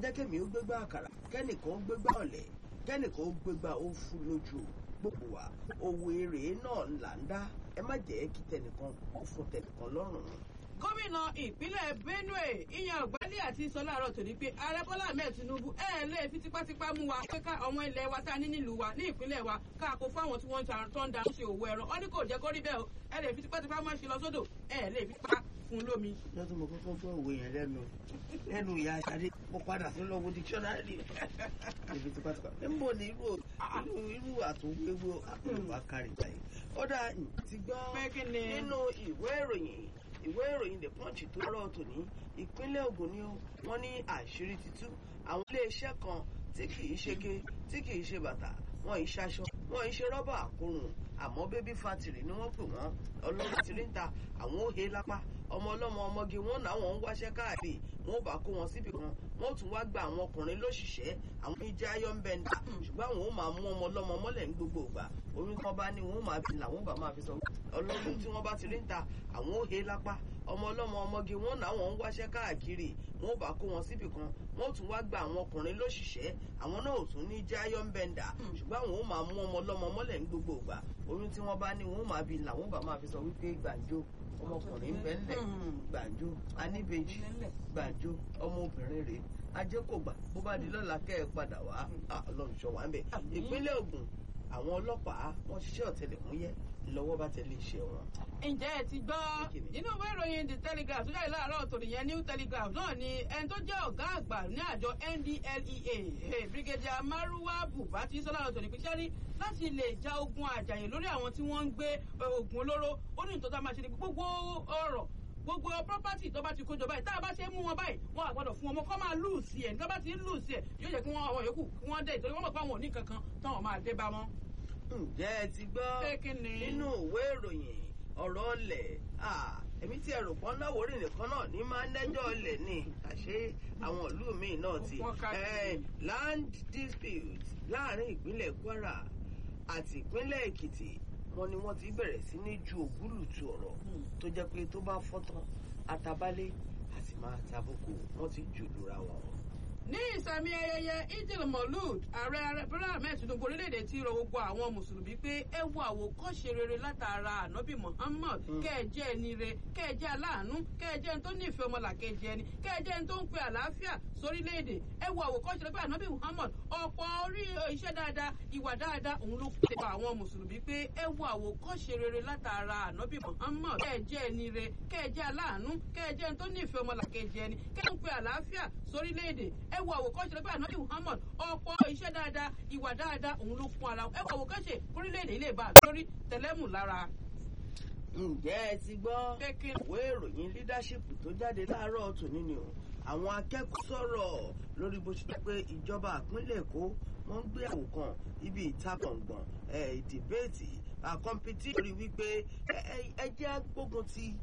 jẹ́ kémi ó gbégbá àkàrà kẹ́nìkan ó gbégbá ọ̀lẹ̀ kẹ́nìkan ó gbégbá ó fún lójú gbogbo wa òwò èrè náà là ń dá ẹ má jẹ́ kí tẹnìkan ó fún tẹnìkan lọ́rùn gómìnà ìpínlẹ̀ benue ìyẹn ọ̀gbẹ́lì àti sọ láàárọ̀ tòní pé ààrẹ bọ́lá ahmed tinubu ẹ lè fi tipátipá mú wa pé ká ọmọ ilẹ̀ wa tá a ní nílùú wa ní ìpínlẹ̀ wa ká kó fáwọn tí wọ́n ń ta tó ń da ṣe òwò ẹran ọ́ ní kò jẹ́ kó rí bẹ́ẹ̀ o ẹ lè fi tipátipá máa ṣe lọ sódò ẹ lè fi pa fún lómi. lọ́dún mo kọ́kọ́ gbọ́ òwe yẹn lẹ́nu lẹ́nu ìyá aṣáde mo padà sí lọ́wọ́ dictionary ibi tipátipá níbo ni irú irú irú àtúnwéwò àpèwà kárí báyìí ó dà ti gbọ́ Pé kí ni? nínú ìwé ìròyìn ìwé ìròyìn the punch tó rọ̀ tòní ìpínlẹ̀ Ògùn ni ó wọ́n ní àṣírí ti tú àwọn iléeṣẹ́ kan tí kì í ṣe ké tí kì í ṣe bàtà wọn ì ṣaṣọ wọn ì ṣe rọ́bà àkórùn àmọ́ bébí fatìrì ni wọ́n pè wọ́n ọlọ́run ti rí ń ta àwọn òhe lápá ọmọ ọlọ́mọ ọmọge wọn náwọn ń wáṣẹ́ káàkiri wọn ò bá kó wọn síbi kan wọn ò tún wá gba àwọn ọkùnrin lóṣìṣẹ́ àwọn ìjẹ́ ayọ́nbẹ́ndà ṣùgbọ́n àwọn ò máa mú ọmọ ọlọ́mọ mọ́lẹ̀ ní gbogbo ìgbà oyún tí wọ́n bá ní wọn ò máa fi làwọn ò bá máa fi sọ ọlọ́run tí wọ́n bá ti rí ń ta àwọn òhe lápá ọmọ ọlọ́mọ ọmọge wọn náwọn ń wáṣẹ́ káàkiri wọn ò bá kó wọn síbi kan wọn ò tún wá gba àwọn ọkùnrin lóṣìṣẹ́ àwọn náà ò tún ní jẹ́ ayọ́nbẹ́ndà ṣùgbọ́n àwọn ò máa mú ọmọ ọlọ́mọ mọ́lẹ̀ ní gbogbo ìgbà oyún tí wọ́n bá ní wọn ò máa fi làwọn ò bá máa fi sọ wípé gbàǹjo ọmọkùnrin ń bẹ ńlẹ̀ gbàǹjo aníbejì gbàǹjo ọmọbìnrin rèé ajé kò gbà bó bá di lọ́la kẹ́ ẹ padà wá Ah, ọlọ́run ṣọ́ wa ń bẹ̀. ìpínlẹ̀ Ògùn àwọn ọlọ́pàá wọ́n ṣiṣẹ́ ọ̀tẹlẹ̀múyẹ́ lọ́wọ́ bá tẹ̀lé iṣẹ́ wọn. ǹjẹ́ ẹ ti gbọ́ Kíni? nínú ìwé ìròyìn the telegraph tó jáde láàárọ̀ tòní yẹn new telegraph náà ni ẹni tó jẹ́ ọ̀gá àgbà ní àjọ NDLEA eh, brigadier maruwa buba ti sọ láàárọ̀ tòní pé sẹ́rí láti lè ja ogun àjàyè lórí àwọn tí wọ́n ń gbé eh, oògùn olóró ó ní ìtọ́jú máa ṣe ní gbogbo ọ̀rọ̀ gbogbo property tó bá ti kójọ báyìí tá a bá ṣe mú wọn báyìí wọn àgbọ́dọ̀ fún wọn mọ́ kọ́ máa lùsì ẹ̀ tó bá ti ń lùsì ẹ̀ yóò jẹ́ kí wọ́n àwọn yòókù kí wọ́n dé ìtorí wọ́n mọ̀ pé àwọn ò ní kankan táwọn máa dé bá wọn. ǹjẹ́ ẹ ti gbọ́ Pé kíni? nínú ìwé ìròyìn ọ̀rọ̀ ọlẹ̀ Ah, èmi tí ẹrù pọ́n láwòrán nìkan náà ní máa ń lẹ́jọ́ ọlẹ̀ ni àṣé àwọn ìlú míì náà ti Wọ́n ká Eh, land dispute láàrin ìpínlẹ̀ Kwara àti ìpínlẹ̀ Èkìtì wọn ni wọ́n ti bẹ̀rẹ̀ sí ní ju ògúlùtù ọ̀rọ̀ tó jẹ́ pé tó bá fọ́tán àtàbálẹ̀ àti máa tàbùkù wọ́n ti jù lura wọn. ní ìsàmì ayẹyẹ idil molud ààrẹ ààrẹ bọ́lá ahmed tinubu orílẹ̀-èdè ti rọ gbogbo àwọn mùsùlùmí pé ẹ wo àwòkọ́ṣe rere látara ànábì muhammad kẹ́ẹ̀jẹ́ ẹni re kẹ́ẹ̀jẹ́ aláàánú kẹ́ẹ̀jẹ́ ẹni tó nífẹ̀ẹ́ ọmọlàkejì ẹni kẹ́ẹ̀jẹ́ ẹni tó ń pe àlàáfíà sórílẹ̀-èdè ẹ wo àwòkọ́ṣe rere pé ànábì muhammad ọ̀pọ̀ orí iṣẹ́ dáadáa ìwà dáadáa òun ló pè pa àwọn mùsùlùmí pé ẹ wo àwòkọ́ṣe rere látara ànábì muhammad kẹ́ẹ̀jẹ́ ẹni re kẹ́ẹ̀jẹ́ aláàánú kẹ́ẹ̀jẹ́ ẹni tó nífẹ̀ẹ́ ọmọlàkejì ẹni kẹ́ẹ̀ ń pe àlàáfíà sórílẹ̀-èdè ẹ wo àwòkọ́ṣe rẹ pé ànábì muhammad ọ̀pọ̀ iṣẹ́ dáadáa ìwà dáadáa òun ló fún ara ẹ wo àwòkọ́ṣe orílẹ̀-èdè ilé ìbá lórí tẹlẹ́mù lára. ǹjẹ́ ẹ ti gbọ́ Pé kí- ìwé ìròyìn leadership tó jáde láàárọ̀ tòní ni o àwọn akẹ́kọ̀ọ́ sọ̀rọ̀ lórí bó ṣe jẹ́ pé ìjọba ìpínlẹ̀ èkó wọ́n ń gbé àwò kan ibi ìtakọ̀ngbọ̀n ìdìbẹ́ẹ̀tì àkọ́mpítì lórí wípé ẹ- ẹ- ẹ jẹ́ agbógun ti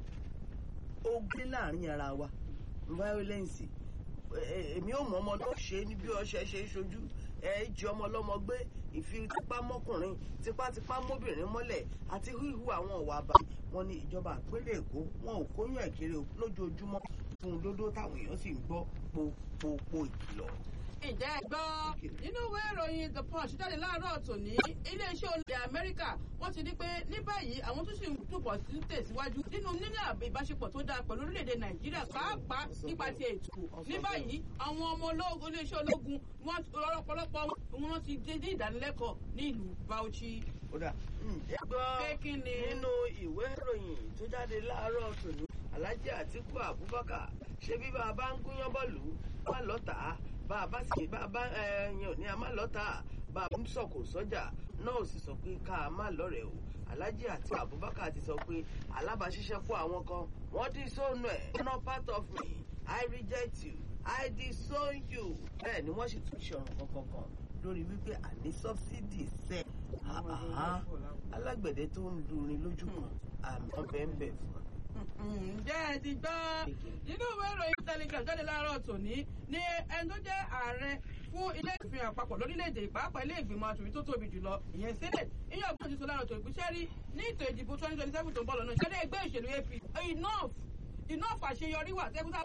ogun láàrin ara wa violence ẹ- ẹ- èmi ò mọ ọmọ náà ṣe ní bí ọṣẹ ṣe ń ṣojú ẹ jí ọmọ ọlọ́mọ gbé ìfipámọ́kùnrin tipátipá mọ́bìnrin mọ́lẹ̀ àti híhu àwọn ọ̀wà àbá wọn ní ìjọba ìpínlẹ̀ èkó wọn ò kóyún ẹ̀kiri lójoojúmọ́ fún un lódó táwọn èèyàn sì ń gbọ́ popopo ìkìlọ̀. ǹjẹ́ ẹ gbọ́ nínú ìwé ìròyìn the punch jáde láàárọ̀ tòní iléeṣẹ́ olè amẹ́ríkà wọ́n ti ní pé ní báyìí àwọn tó sì ń túbọ̀ sí tẹ̀síwájú nínú níní ìbáṣepọ̀ tó dáa pẹ̀lú orílẹ̀-èdè nàìjíríà pàápàá nípa ti ètò ní báyìí àwọn ọmọ ológun iléeṣẹ́ ológun wọn ọ̀pọ̀lọpọ̀ wọn ti dé ní ìdánilẹ́kọ̀ọ́ ní ìlú bauchi. kódà ǹjẹ́ gbọ́ Pé kí ni? nínú ìwé ìròyìn tó jáde láàárọ̀ tòní alhaji atiku abubakar ṣé bí bá a bá ń gúnyán bọ́ọ̀lù má lọ́tà bá a bá sì bá a bá ẹyàn ní a má lọ́tà bá a ń sọ̀kò sọ́jà náà ò sì sọ pé ká a má lọ́rẹ̀ o alhaji atiku abubakar ti sọ pé alábàáṣiṣẹ́pọ̀ àwọn kan wọ́n dín sóònù ẹ̀ not part of me i reject you i disown you bẹ́ẹ̀ ni wọ́n sì tún ṣe ọ̀rọ̀ kankan kan lórí wípé àní sọ́bsidì sẹ́ẹ̀ àhán alágbẹ̀dẹ tó ń lurin lójú kan àmì ọbẹ̀ ń bẹ̀ fún un. ǹjẹ́ ẹ ti gbọ́ nínú ìwé ìròyìn telegram jáde láàárọ̀ tòní ní ẹni tó jẹ́ ààrẹ fún ilé ìfihàn àpapọ̀ lórílẹ̀‐èdè ìpàápàá ilé ìgbìmọ̀ asòfin tó tóbi jùlọ ìyẹn senate ìyẹn ọgbọ́n ti sọ láàárọ̀ tòní pé rí ní ètò ìdìbò twenty twenty seven tó ń bọ̀ lọ́nà ìṣẹ́lẹ̀ ẹgbẹ́ ìṣèlú ap enough enough àṣeyọrí wà tẹ́kútà